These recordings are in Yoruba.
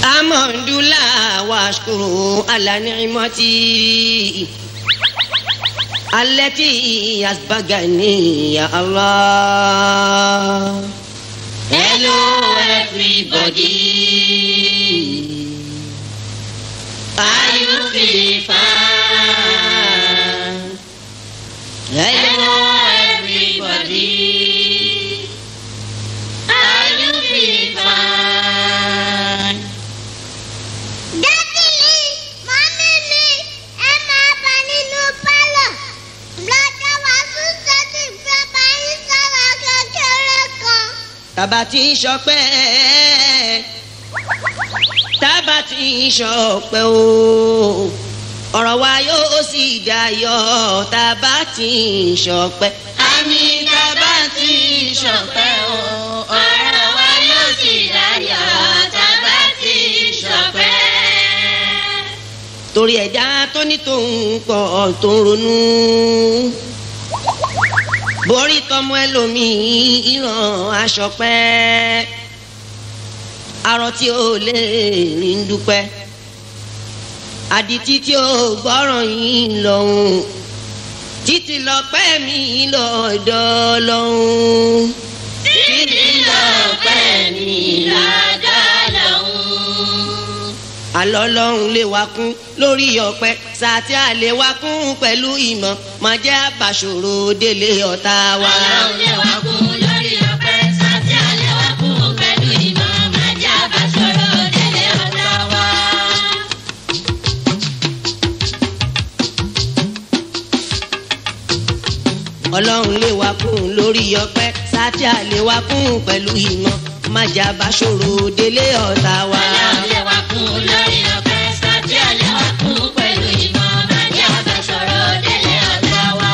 الحمد لله واشكره على نعمتي التي أسبقني يا الله Hello everybody. Are you feeling fine? Hello everybody. Are you feeling fine? Dádì mi, mọ́mí mi, ẹ máa bọ̀ nínú pálọ̀. Lọ́jọ́ wàásù sẹ́tì fẹ́ bá yín sọ̀rọ̀ kékeré kan. tábà tí ń ṣọpẹ́ tábà tí ń ṣọpẹ́ o ọ̀rọ̀ wa yóò sì dayọ̀ tábà tí ń ṣọpẹ́. Àmì tábà tí ń ṣọpẹ́ o, ọ̀rọ̀ wa yóò sì dáyọ̀ tábà tí ń ṣọpẹ́. torí ẹ̀dá tó ní tòun pọ̀ tó ń ronú. borí tọmọ ẹlòmíì ìran aṣọ pẹ́ arọ tí ó lè rìn dúpẹ́ àdìtí tí ó gbọ́ràn yìí lọ́hùn títí lọ́pẹ́ mi lọ́dọ̀ lọ́hùn. Títí lọ́pẹ́ mi lọ́dọ̀ lọ́hùn. àlọ́ lọ́hùn lè wá kún lórí ọ̀pẹ sàtí àlè wá kún pẹ̀lú ìmọ̀ máa jẹ́ àbàṣòro délé ọ̀tá wa. Ọlọ́run lè wá kún lórí ọpẹ́, sátí àlẹ́ wá kún pẹ̀lú ìmọ̀, máa jẹ́ àbáṣọrọ̀ délé ọ̀tá wa. ọlọ́run lè wá kún lórí ọ̀pẹ sàtí àlè wá kún pẹ̀lú ìmọ̀ máa jẹ́ àbàṣòro délé ọ̀tá wa. Ọlọ́run lè wá kún lórí ọpẹ́, sátí àlẹ́ wá kún pẹ̀lú ìmọ̀, máa jẹ́ àbáṣọrọ̀ délé ọ̀tá wa.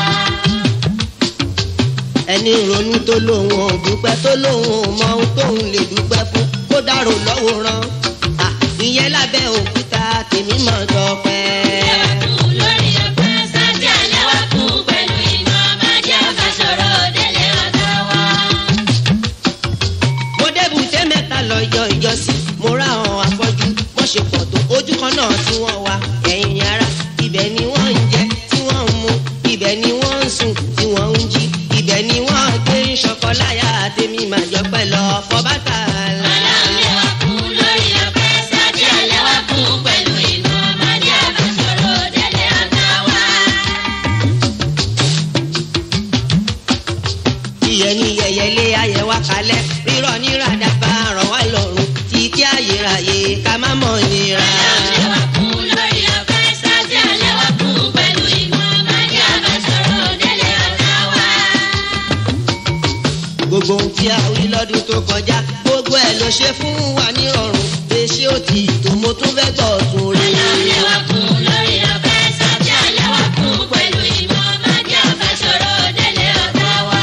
ẹni ronú tó lóun ò dúpẹ́ tó lóun ò mọ ohun tóun lè dúpẹ́ fún kó dárò lọ́wọ́ rán Ah, ìyẹn lábẹ́ òkúta tèmi mọ̀ tọpẹ́. Lè wá kún lórí ọpẹ́, sátí àlẹ́ wá kún pẹ̀lú ìmọ̀, máa jẹ́ àbáṣọrọ̀ délé ọ̀tá wa. mo débùté mẹ́ta lọ́jọ́ ìjọsìn mo rá àwọn afọ́jú wọ́n ṣe pọ̀ tó ojú kan náà tí wọ́n wá ẹ̀yìn ara ibẹ̀ ni wọ́n ń jẹ tí wọ́n ń mu ibẹ̀ ni wọ́n ń sùn tí wọ́n ń jí ibẹ̀ ni wọ́n gbé ń ṣọkọ láyà tèmi máa jọ pẹ́ lọ fọ́bátà là. Ọlọ́run lè wá kún lórí ọpẹ́, sátí àlẹ́ wá kún pẹ̀lú ìmọ̀, máa jẹ́ àbáṣọrọ̀ délé ọ̀tá wa. ìyẹn ní yẹyẹlé ayẹ wá kalẹ̀ rírọ̀ ní ràdàbà rọ̀ wá lọ́rùn títí ayérayé ká má mọ̀ nira. Ọlọ́run lè wá kún lórí ọpẹ́, sátí àlẹ́ wá kún pẹ̀lú ìmọ̀, máa jẹ́ àbáṣọrọ̀ délé ọ̀tá wa. gbogbo ohun tí a wí lọ́dún tó kọjá gbogbo ẹ̀ ló ṣe fún wa nírọ̀rùn èsì òtí tó mo tún fẹ́ gbọ́ tún rí. Ọlọ́run lè wá kún lórí ọpẹ́, sátí àlẹ́ wá kún pẹ̀lú ìmọ̀, máa jẹ́ àbáṣọrọ̀ délé ọ̀tá wa.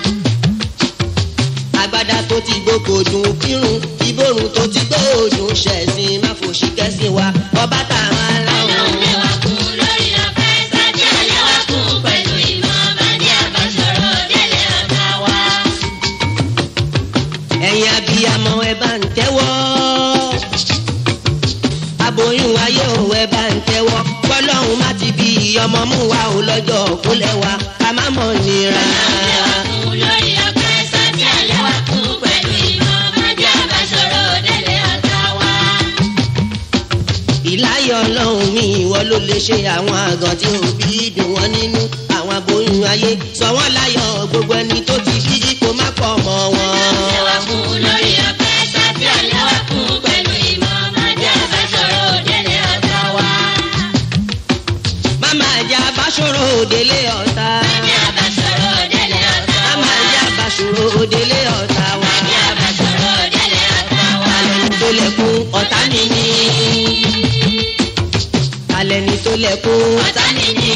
agbada tó ti gbogbo dùn kírun ìborùn tó ti gbòòdùn ṣẹ̀sìn má fòṣì kẹ́sìn wa ọba tá a máa Ọlọ́run láwọn. lè wá kún lórí ọpẹ́, sátí àlẹ́ wá kún pẹ̀lú ìmọ̀, máa jẹ́ àbáṣọrọ̀ délé ọ̀tá wa. ẹ̀yin abiyamọ ẹ bá ń tẹ́wọ́ aboyún ayé ò ẹ bá ń tẹ́wọ́ kọ́lọ́hún má ti bí ọmọ mú wa ò lọ́jọ́ kólẹ̀ wa ká má mọ̀ nira. Kún lórí ọpẹ́, sátí àlẹ́ wá kún pẹ̀lú ìmọ̀, máa jẹ́ àbáṣọrọ̀ délé ọ̀tá wa. ìláyọ̀ ọlọ́run mi ìwọ ló lè ṣe àwọn àgàn tí òbí dùn wọ́n nínú àwọn aboyún ayé sọ wọ́n láyọ̀ gbogbo ẹni tó ti bí kó má pọ̀ mọ́ wọn. Àlẹ́ wá kún lórí ọpẹ́, sátí àlẹ́ wá kún pẹ̀lú ìmọ̀, máa jẹ́ àbáṣọrọ̀ délé ọ̀tá wa. máma ẹja bá ṣòro òdélé ọ̀tá. Máa jẹ́ àbáṣọrọ̀ délé ọ̀tá wa. máma ẹja bá ṣòro òdélé ọ̀tá wa. Máa jẹ́ àbáṣọrọ̀ délé ọ̀tá wa. alẹ́ ní tó lẹ́kún ọ̀tá nìyí. alẹ́ ní tó lẹ́kún Ọ̀tá nìyí.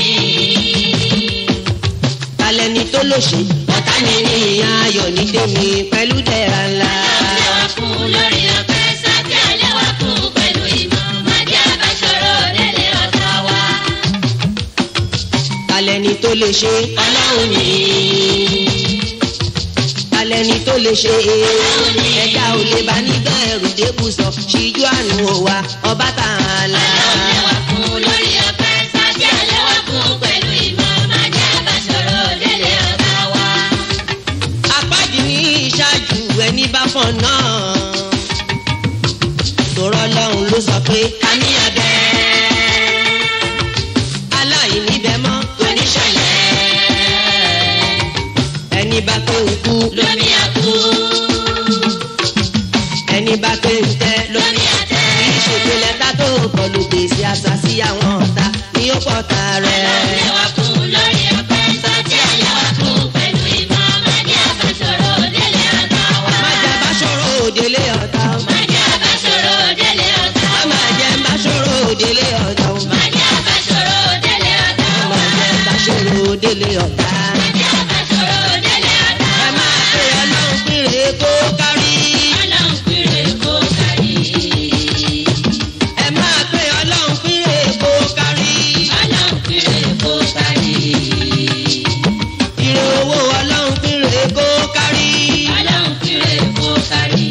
alẹ́ ní tó lòṣì ọ̀tá nìyí. ayọ̀ ní tèmi pẹ̀lú dẹ̀ra ńlá. Àlẹ́ wá kún lórí ọpẹ́, sátí àlẹ́ wá kún pẹ̀lú ìmọ̀, máa jẹ́ àbáṣọrọ̀ délé ọ̀tá wa. alẹ́ ní tó lè ṣe ọlọ́run ní. alẹ́ ní tó lè ṣe ẹ̀dá ò lè bá nígbà ẹ̀rù débùsọ̀ ṣíjú àánú wa ọba tààlà. Aláwọ̀ fún lórí ọpẹ́ sájí àlẹ́wà fún pẹ̀lú ìmọ̀ májá bá sọ̀rọ̀ délé ọ̀gá wa. apájì ní ìṣáájú ẹni bá fọ̀n náà. tòrọ lọ́hùn ló sọ pé Àníyàn bẹ́ẹ̀ aláìní bẹ mọ́ oníṣẹ̀lẹ̀ ẹni bá pé ń kú lómi àkú ẹni bá pé ń tẹ́ ló lómi àtẹ. ìṣètò lẹ́tà tó kọlu gbèsè àṣà sí àwọn ọ̀tá ní ó pọ̀ ta rẹ̀. Aláwọ̀ fún lórí ọpẹ́ sájí àlẹ́wà fún pẹ̀lú ìmọ̀ májá bá sọ̀rọ̀ délé ọ̀gá wa. má jẹ́ bá ṣòro òdélé ọ̀tá o. Májá bá sọ̀rọ̀ délé ọ̀gá má wa. má jẹ́ bá ṣòro òdélé ọ̀tá o. Májá bá sọ̀rọ̀ délé ọ̀gá má wa. jẹ́ bá ṣòro òdélé ọ̀tá. Májá bá sọ̀rọ̀ délé ọ̀gá ẹ wa. máa pe ọlọ́run pínrè kó kárí. Ọlọ́run péré kó kárí. ẹ máa pe ọlọ́run pínrè kó kárí. Ọlọ́run péré kó kárí. ire owó ọlọ́run pínrè kó kárí. Ọlọ́run péré kó kárí.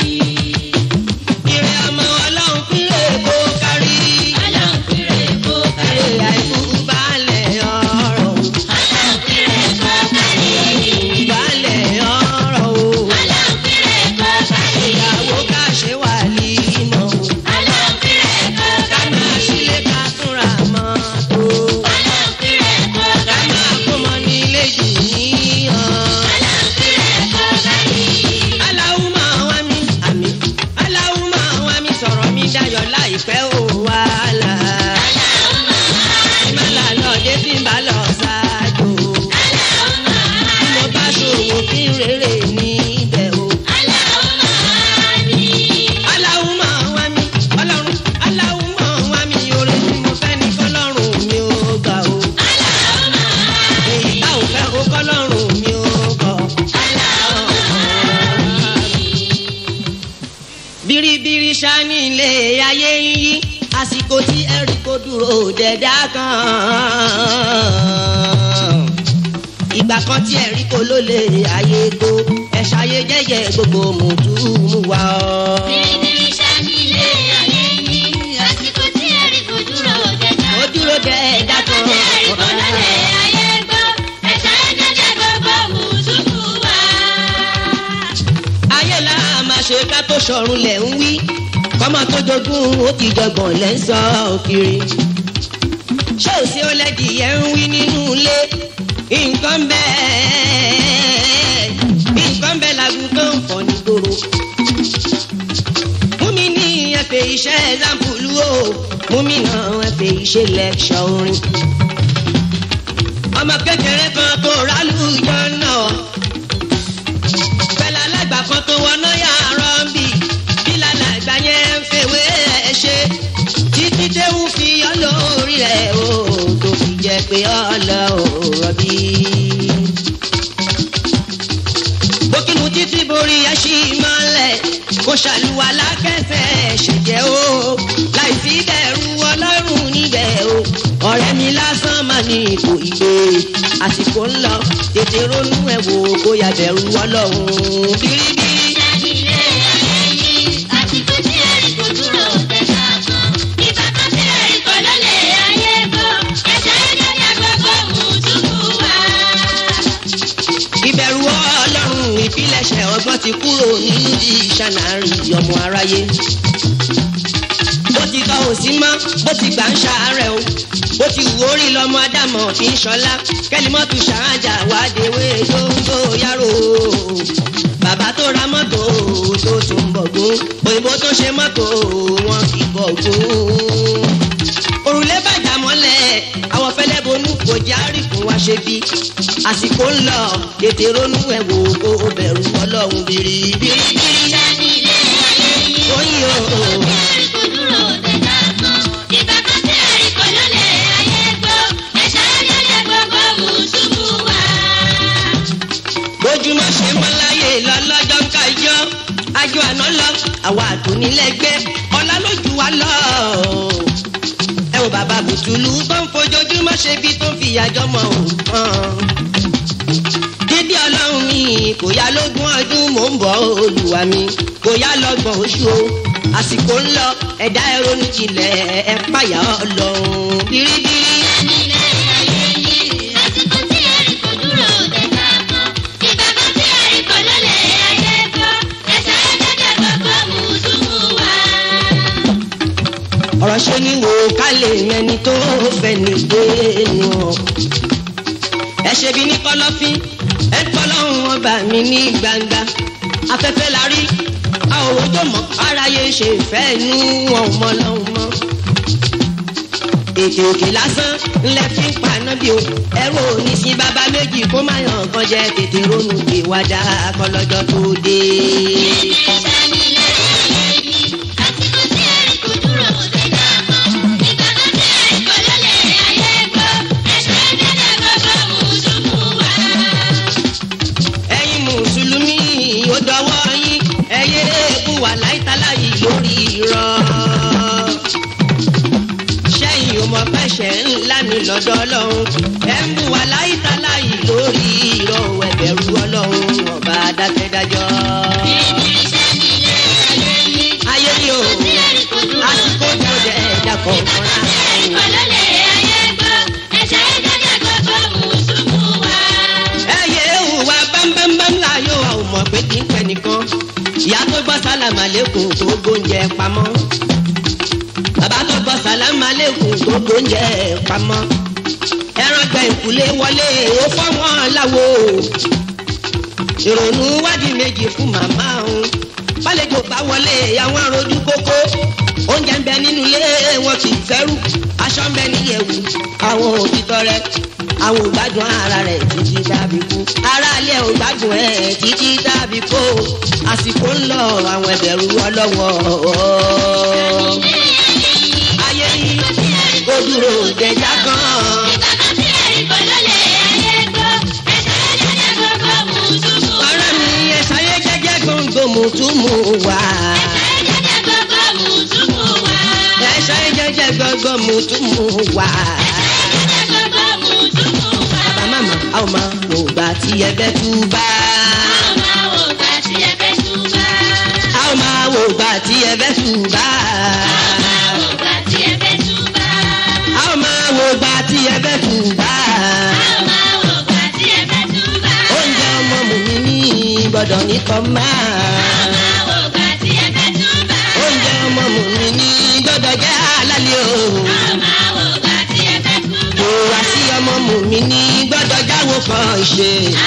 ire ọmọ ọlọ́run pínrè kó kárí. Ọlọ́run péré kó kárí. ire àìkú balẹ̀ ọ̀rọ̀ o. Ọlọ́run péré kó kárí. balẹ̀ ọ̀rọ̀ o. Ọlọ́run péré kó kárí. ìyàwó ká ṣe wà límọ̀ o. Ọlọ́run péré kó ká kárí. máa sílé ká túnra mọ́tò. Ọlọ́run péré kó ká kárí. máa kó mọ nílé jù níyàn. Ọlọ́run péré kó kárí. aláwùmọ̀ wá mi àmì aláwùmọ̀ wá mi sọ̀rọ̀ mi dayọ̀ láìpẹ́ ò wàhálà. ìmọ̀lá lọ́dẹ tí ń bá lọ ṣáájú. bí mo bá ṣòwò kí n rere níbẹ̀ o. aláwùmọ̀ wá mi ọlọ́run aláwùmọ̀ wá mi oore tí mo fẹ́ ní kọ́lọ́run mi ò gbà o. èyí tá ò fẹ́ o kọ́lọ́run mi ò kọ̀. biribiri sani ilé ayé ń yí àsìkò tí ẹ̀rí kò dúró dẹ̀dá kan. ìgbà kan tí ẹ̀rí kò ló lè ayé tó ẹ̀ṣá ayé jẹ́jẹ́ gbogbo mùtúmù wa ọ́. ó dúró dẹ̀dá kan. ayé la máa ṣe ká tó sọ̀run lẹ̀ ń wí kọ́mọ tó jogún ó ti jọgbọ̀n lẹ́ ń sọ kiri. ṣé ò sí ọlẹ́dì yẹn ń wí nínú ilé nǹkan bẹ́ẹ̀ nǹkan bẹ́ẹ̀ làgùn tó ń fọ̀ nígboro. mú mi ní ẹ̀fẹ̀ iṣẹ́ ẹ̀zámpùlù o mú mi náà ẹ̀fẹ̀ iṣẹ́ lẹ́kṣọ̀ orin. ọmọ kékeré kan tó rálùjọ náà pẹ̀lú alágbà kan tó wọná yàrá ń bì kí lálàgbà yẹn ń fèwé ẹ̀ ṣe títí déwù fi yọ́ lórí rẹ̀ o tó fi jẹ́ pé ọlọ́ ò rọ̀bì. bókínú títí borí ẹṣin mọ́lẹ̀ kó ṣàlùwà lákẹ́sẹ̀ ṣèjẹ́ o láì sí bẹ̀rù ọlọ́run níbẹ̀ o ọ̀rẹ́ mi lásán máa ní ipò ìgbé àsìkò ń lọ tètè ronú ẹ̀ wò bóyá bẹ̀rù ọlọ́run bíríbírí. ìbẹ̀rù ọlọ́run ìpilẹ̀ṣẹ̀ ọgbọ́n ti kúrò nínú ìṣànàrí ọmọ aráyé. bó ti tọ́ òsì mọ́ bó ti gbà ń ṣàárẹ̀ o bó ti wù orí lọ́mọ ádámọ̀ fi ń ṣọlá kẹ́límọ́tù ṣàrájà wádìíwé dóńdó yàrá o. bàbá tó ra mọ́tò tó tún bọ̀gún òyìnbó tó ṣe mọ́tò wọn kì í bọ̀gún. òrùlé bàjá mọ́lẹ̀ àwọn fẹ́lẹ́ bonú kò járí fún wa ṣe bí àsìkò ń lọ tètè ronú ẹ̀ wò kó o bẹ̀rù ọlọ́run bìrìbìrì. oyin o. bójúmọ́ ṣe mọ́ láyé lọ lọ́jọ́ ń kájọ́ àjọ àná lọ àwa àtúnilẹ́gbẹ́ ọ̀la lójú wa lọ. ẹ wo bàbá bùtùlù tó ń fojoojúmọ́ ṣe bí tó ń fi àjọ mọ̀ ọ́n. dídí ọlọ́run mi kò yá lógún ọdún mò ń bọ̀ olùwà mi kò yá lọ́gbọ̀n oṣù o àsìkò ń lọ ẹ̀dá ẹ̀rọ ní tilẹ̀ ẹ̀ pàyà ọlọ́run bíríbírí. Nílé ayé yìí, àsìkò tí ẹ̀rí kò dúró dẹ̀ka kan. Ìgbà kan tí ẹ̀rí kò lólè ayé gbọ́. Ẹ̀sẹ̀ ẹ̀jẹ̀jẹ̀ gbogbo mùsùlùmù wá. ọ̀rọ̀ ṣe ni wò ká lè mẹni tó fẹ́ ní gbénu ọ̀. ẹ ṣe bí ní kọ̀lọ̀fín ẹ ń pọ́lọ́hún ọba mi ní gbangba afẹ́fẹ́ la rí a ò rojọ́ mọ́ aráyé ṣe fẹ́ nú wọn mọ́ lọ́hún mọ́. ètò òkè lásán ńlẹ fi ń paná bí o ẹrú òní sí bàbá méjì kó má yàn kan jẹ tètè ronú ìwádà kọlọ́jọ́ tó dé. Iṣẹ́ nílé ayé yìí, àsìkò tí ẹ̀rí kò dúró dẹ̀ka kan. Ìgbà kan tí ẹ̀rí kò lólè ayé gbọ́. Ẹ̀sẹ̀ ẹ̀jẹ̀jẹ̀ gbogbo mùsùlùmù wá. ẹ̀yin mùsùlùmí ó dọwọ́ yín ẹyẹ eégún wà láìtàlá yìí lórí irọ́. sẹ́yìn ò mọ̀ pẹ́sẹ̀ ńlá ní lọ́dọ̀ ọlọ́run ẹ̀ ń bù wà láìtàlá yìí lórí irọ́ ẹ̀bẹ̀rù ọlọ́run ọba dákẹ́dájọ́. Iṣẹ́ nílé ayé yìí, ayé yìí o tí ẹ̀rí kò dúró àsìkò tó dẹ̀ ẹ̀dá kọ̀ọ̀kan láàrin. ẹyẹ ìhùwà bámbámbám láyò a ò mọ̀ pé kì í pẹ́ nìkan ìyá tó gbọ́ sálámà lẹ́kùn tó gbóúnjẹ pamọ́ bàbá tó gbọ́ sálámà lẹ́kùn tó gbóúnjẹ pamọ́ ẹran gbẹ ìkúlé wọlé ó fọ́ wọn láwo ìrònú wádìí méjì fún màmá òun bálejò bá wọlé àwọn arojú kókó oúnjẹ ń bẹ nínú ilé wọn kì í fẹ́rù aṣọ ń bẹ níyẹ̀wù àwọn òtítọ́ rẹ àwọn ò gbádùn ara rẹ̀ títí dábì kú ara ilé ò gbádùn ẹ̀ títí dábì kú àsìkò ń lọ àwọn ẹ̀bẹ̀rù ọlọ́wọ́ ayé yìí kò dúró dẹjà gan. ọ̀rẹ́ mi ẹ̀ sáyé jẹ́jẹ́ gbòǹgbò mùtúmù wá. ẹ̀ sáyé jẹ́jẹ́ gbòǹgbò mùtúmù wá. bàbá màmá a ò máa wò gbà tí ẹ bẹ́ tú bá. a ò máa wò gbà tí ẹ bẹ́ tú bá. a ò máa wò gbà tí ẹ bẹ́ tú bá. oúnjẹ ọmọ mùmí ní gbọ́dọ̀ ní kọ́ máa. oúnjẹ ọmọ mùmí ní gbọ́dọ̀ jẹ́ àlàlẹ́ o. kò wá sí ọmọ mùmí ní gbọ́dọ̀ jáwó kan ṣe.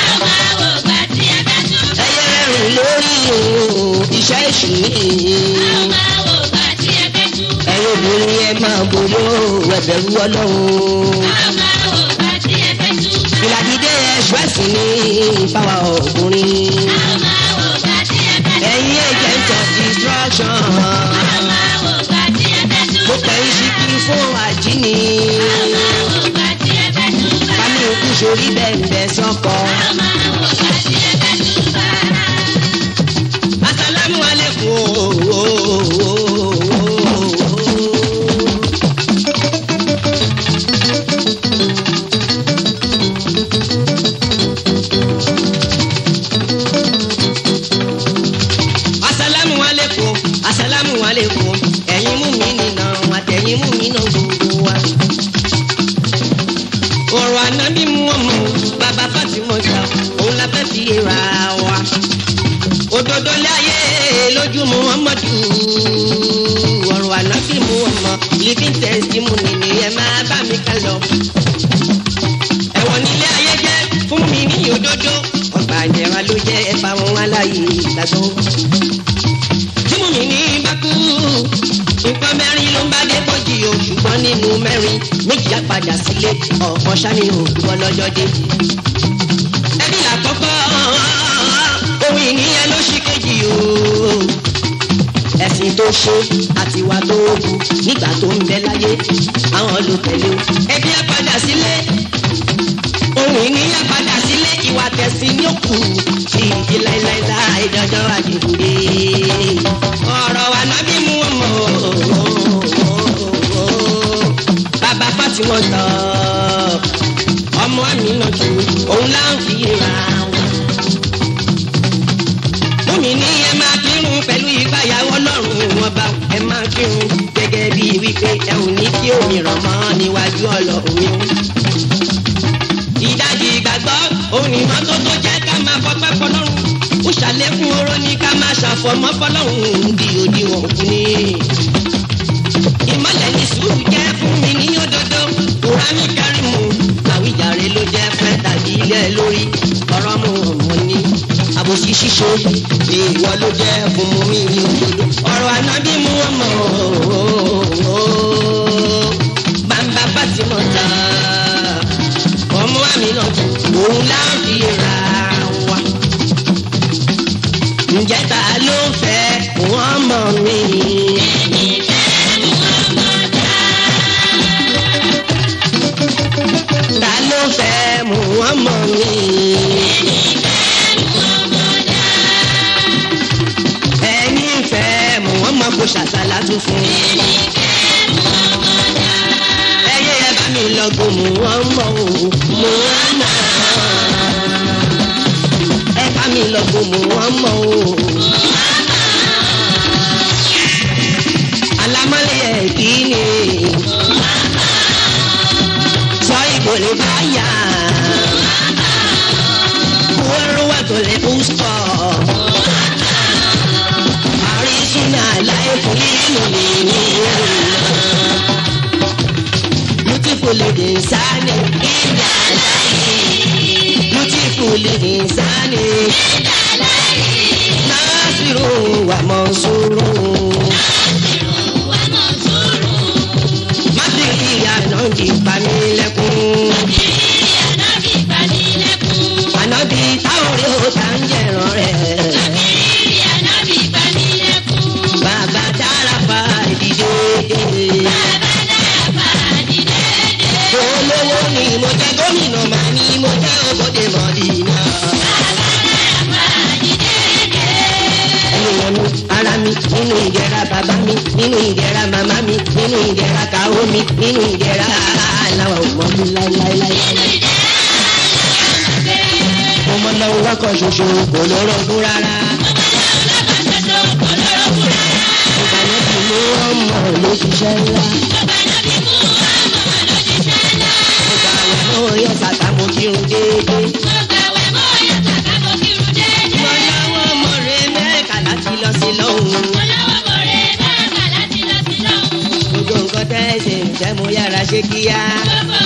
ẹyẹ rìn lórí òun iṣẹ́ èṣù ní. ẹ̀yin obìnrin ẹ máa bòyó ẹ̀bẹ̀rù ọlọ́run. ìlàdídé ẹ̀ṣọ́ ẹ̀sìn ní ìfáwà ọkùnrin. ẹ̀yin agent of destruction. mo pẹ̀yìn síkí fún àjíní. Bámi òkú sórí bẹ́ẹ̀ sọ́kọ. Asalamu alaikum. Asalamu alaikum. Asalamu alaikum. Ẹ̀yin mú mi nìna àtẹ̀yin mú mi nà gbogbo wa ọ̀rọ̀ ànábì mú ọmọ bàbá Fátímọ̀ ta òun la fẹ́ fi ra wa. òdodo lé ayé lójú Muhammadu ọ̀rọ̀ ànábì mú ọmọ living testimony ni ẹ máa bá mi ká lọ. ẹ̀wọ̀n nílé ayé jẹ́ fún mi ní òdodo ọgbà ìjẹra ló jẹ́ ẹ̀fà wọn aláyè ìgbàgbọ́. tí mo mi ní bá kú nǹkan mẹ́rin ló ń bá dé bọ́jì o ṣùgbọ́n nínú mẹ́rin méjì á padà sílé ọ̀kan ṣáni òdúbọ̀ lọ́jọ́ dé. ẹbí làkọ́kọ́ ohun ìníyẹn ló ṣì kejì o. ẹ̀sìn tó ṣe àtiwá tó kù nígbà tó ń bẹ láyé àwọn ló tẹ̀lé o. ẹbí á padà sílé ohun ìníyẹn padà sílé ìwà tẹ̀sí ní òkú ìdí láíláíláí dandan àdìgúdé. ọ̀rọ̀ wa nábì mú ọmọ bàbá Fátímọ̀ tán ọmọ àmì náà tù òun là ń fi ra wọn. kírun gẹ́gẹ́ bí wípé ẹ ò ní kí òmíràn mọ́ níwájú ọlọ́run mi. ìdajì ìgbàgbọ́ òun ni mọ́tò tó jẹ́ ká máa fọpẹ́ fọlọ́run ó ṣàlékún oró ní ká máa ṣàfọmọ́ fọlọ́run di òdiwọ̀n fún ni. ìmọ̀lẹ̀ ní sùúrù jẹ́ fún mi ní òdodo kùránì kẹrìmù àwíjàre ló jẹ́ fẹ́ tàbí ilé lórí ọ̀rọ̀ mu ọ̀mọ́ ni àbòsí ṣíṣe ìwọ ló jẹ́ fún mu mi ní òdodo ọ̀rọ̀ ànábì mú ọmọ bàbá Fatima ta ọmọ àmì náà òun láǹfi ra wa ǹjẹ́ ta ló fẹ́ wọ́n mọ̀ mí. ta ló fẹ́ mú wọ́n mọ̀ mí. ẹni fẹ́ mú wọ́n mọ̀ kó ṣàṣàlá tún fún. ẹyẹ ẹ bá mi lọ́gùn mú wọ́n mọ̀ o mú wọ́n mọ̀. ẹ bá mi lọ́gùn mú wọ́n mọ̀ o. alámọ́lẹ̀ ẹ̀ kí ni sọ ìbò lè bá yà. Wọ́rọ́wọ́ tó lè kú sọ. Àrísúnà láì fún nínú nínú. Beautiful lady sani ìdá láyé. Beautiful lady sani ìdá láyé. Nasiru wa Mansuru. Mátìrì àná di panilẹ́kùn. Ànábì táwọn yóò tá ń jẹ̀ràn rẹ̀. Bàbá dára fa ìdíje. Olówó ni mo jẹ́ gómìnà màá ní mo jẹ́ òbòdè mọ̀dínà. Ènìyàn mi, ara mi, nínú ìdẹ̀ra bàbá mi, nínú ìdẹ̀ra màmá mi, nínú ìdẹ̀ra kàwó mi, nínú ìdẹ̀ra aláwọ̀ mọ́ mi láíláíláí. Mo mọ lọ́wọ́ wákọ̀ ṣoṣo kò lórogún rárá. Ìbànú ti mú ọmọ ló ṣiṣẹ́ ńlá. Mo gbà wẹ̀ mọ́ yọ sàtà mo kírun déédéé. Mo lọ́wọ́ ọmọ rẹ̀ mẹ́ẹ̀ka láti lọ sí lọ́hùn. Gbogbo nǹkan tẹ́ ẹ ṣe ń tẹ́ mo yára ṣe kíá.